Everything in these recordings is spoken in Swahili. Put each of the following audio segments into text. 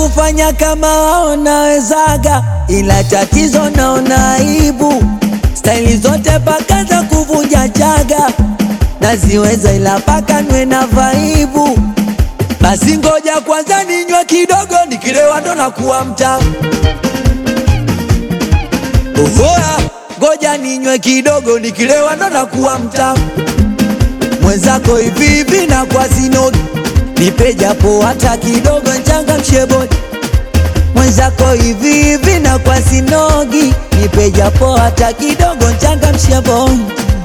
kufanya kama wao nawezaga, ila tatizo naona aibu. Staili zote paka za kuvunja chaga naziweza, ila paka nwe na vaibu. Basi ngoja kwanza ninywe kidogo, nikilewa ndo nakuwa mtamu. Ohoa, ngoja ninywe kidogo, nikilewa ndo nakuwa mtamu. Mwenzako hivi hivi na kwa sinogi, nipe japo hata kidogo, nchangamshe bodi. Mwenzako hivi hivi na kwa sinogi, nipe japo hata kidogo, nchangamshe bodi.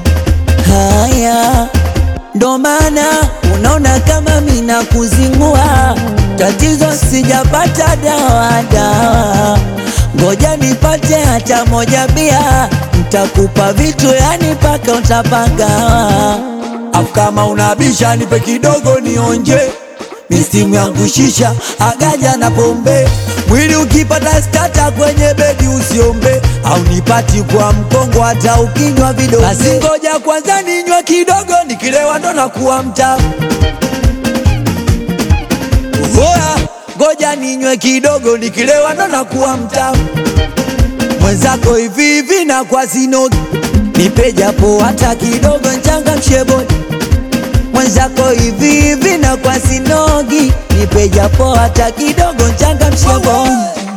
Haya ndo maana unaona kama mina kuzingua, tatizo sijapata dawa dawa, ngoja nipate hata moja bia, ntakupa vitu yani paka utapagawa. Afu kama unabisha nipe kidogo nionje, mistimu yangu shisha agaja na pombe Mwili ukipata stata kwenye bedi usiombe, au nipati kwa mkongo hata ukinywa vidonge. Basi ngoja kwanza ninywe kidogo, nikilewa ndo nakuwa mtamu. Oya, ngoja ninywe kidogo, nikilewa ndo nakuwa mtamu. Mwenzako hivi hivi na kwa sinogi, nipe japo hata kidogo, nchangamshe bodi mwenzako hivi hivi na kwa sinogi, nipe japo hata kidogo, nchangamshe bodi.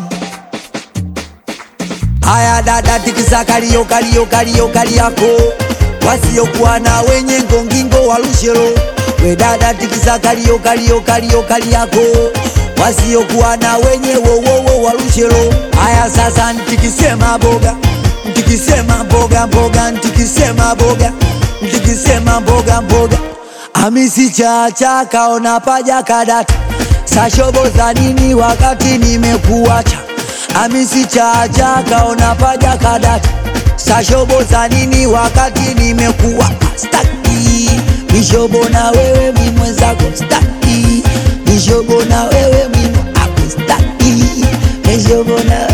Haya dada, tikisa kalio kalio kalio kali yako, wasiokuwa na wenye ngongingo walushelo. We dada, tikisa kalio kalio kalio kali yako, wasiokuwa na wenye wowowo walushelo. Haya sasa, ntikisema boga, ntikisema mboga mboga, ntikisema boga, ntikisema mboga mboga Hamisi chacha kaona paja kadata sashobo za nini wakati nimekuacha. Hamisi chacha kaona paja kadata sashobo za nini wakati nimekuwa staki mishobo na wewe mi mwenzako staki mishobo na wewe mi ako staki mishobo na